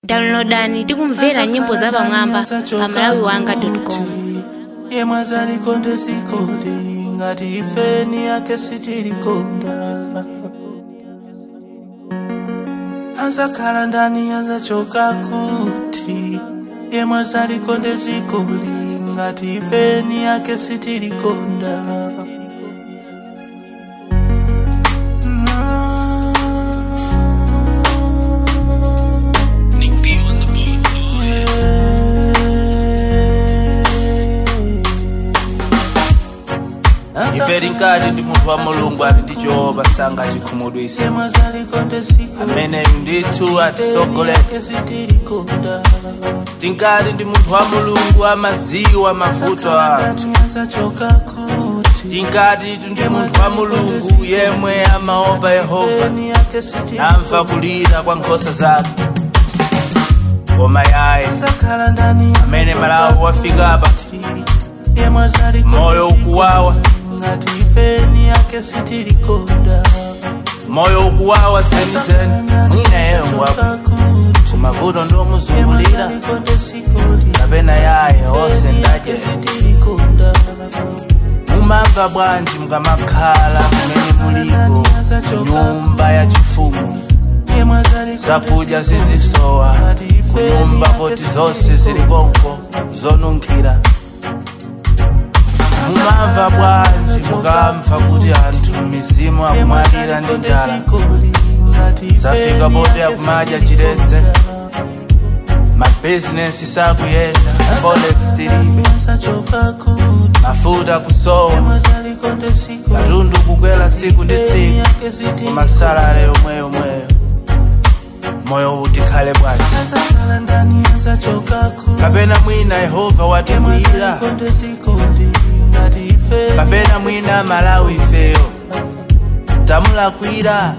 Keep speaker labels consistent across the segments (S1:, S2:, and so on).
S1: downloadani tikumvera nyimbo za pamwamba pa malawi wanga com
S2: yemwe zalikonde zikoli ngati ifeni yake sitilikonda azakhala ndani azachoka kuti yemwe zalikonde zikoli ngati ifeni yake sitilikonda
S3: imvera inkati ndi munthu wa mulungu ali ndi jehova sanga chikhumudwisa
S2: yemwe zalikonde zikoli
S3: ameneyu ndithu atisogolera
S2: yake sitilikonda
S3: tinkati ndi munthu wa mulungu amaziwa mavuto a anthu
S2: azachoka kuti
S3: tinkati tu ndi munthu wa mulungu yemwe amaopa yehova
S2: ifeni yake sitilikonda
S3: namva kulira kwa nkhosa zake koma yaye
S2: zakhala ndani
S3: amene malawi wafika apa
S2: yemwe zalikonde
S3: moyo ukuwawa
S2: ngati ifeni yake sitilikonda
S3: moyo ukuwawa zenizeni mwina yeyo ngwapo kumavuto ndomuzungulira kapena yaye onse ndaje mumamva bwanji mukamakhala kumene muliko nyumba ya chifumu zakudya zizisowa kunyumba poti zonse zilikonko zonunkhira mumamva bwanji mukamva kuti anthu mizimu akumwalira ndi njala zafika poti akumadya chiledze mabhizinesi sakuyenda forex tilibe mafuta kusowa katundu kukwera siku ndi siku kumasalale yomwe yomweyo moyo utikhale bwanji kapena mwina yehova watikwiyira kapena mwina malawi ifeyo tamulakwira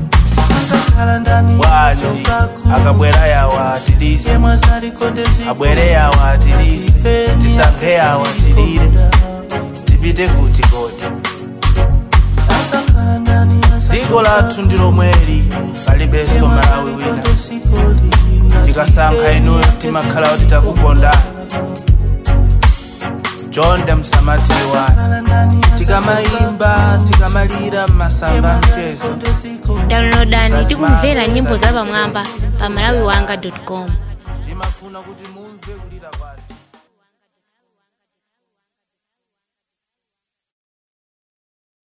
S3: bwanji akabwera yawo atilise abwere yawo atilise tisankhe yawo atilire tipite kuti kodi dziko lathu ndi lomweli palibenso malawi wina tikasankha inuyo timakhala kuti takukondani chonde msamatiri wanu tikamayimba tikamalira m'masamba mchezo
S1: downloadani tikumvera nyimbo za pamwamba pa malawi wanga com
S3: timafuna kuti mumve kulira kwathu